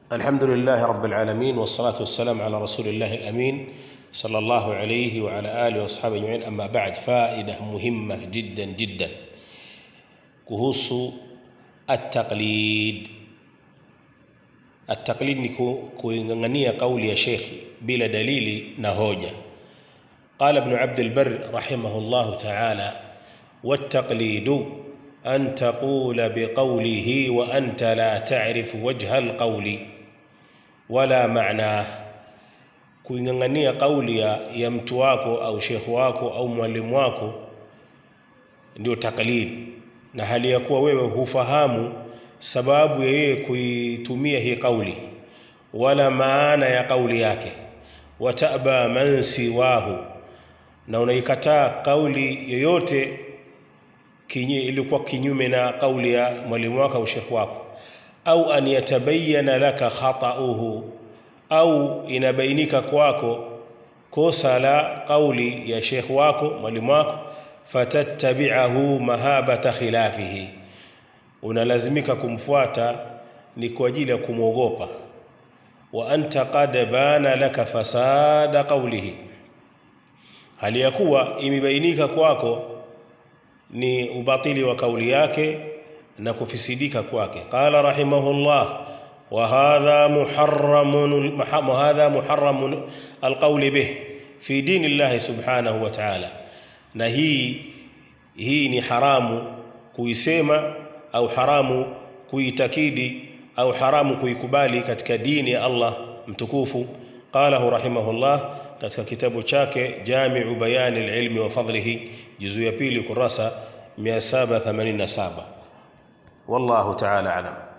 الحمد لله رب العالمين والصلاة والسلام على رسول الله الأمين صلى الله عليه وعلى آله وأصحابه أجمعين أما بعد فائدة مهمة جدا جدا kuhusu at-taqlid at-taqlid ni kuingangania kauli ya shekhi bila dalili na hoja قال ابن عبد البر رحمه الله تعالى والتقليد أن تقول بقوله وأنت لا تعرف وجه القول ولا معناه kuingangania kauli ya, ya mtu wako au shekhu wako au mwalimu wako ndio taklid na hali ya kuwa wewe hufahamu sababu ya yeye kuitumia hii kauli wala maana ya kauli yake wataba man siwahu na unaikataa kauli yoyote kinyi ilikuwa kinyume na kauli ya mwalimu wako au shekhu wako au an yatabayana laka khatauhu au inabainika kwako kosa la kauli ya shekhu wako mwalimu wako fatattabi'ahu mahabata khilafihi unalazimika kumfuata ni kwa ajili ya kumwogopa wa anta qad bana laka fasada qawlihi hali ya kuwa imebainika kwako ni ubatili wa kauli yake na kufisidika kwake qala rahimahullah wa hadha muharramun hadha muharramun alqawli bih fi dini llahi subhanahu wa ta'ala na hii hii ni haramu kuisema au haramu kuitakidi au haramu kuikubali katika dini ya Allah mtukufu qalahu rahimahullah katika kitabu chake Jami'u Bayani al-Ilmi wa Fadlihi juzu ya pili kurasa 787 wallahu ta'ala alam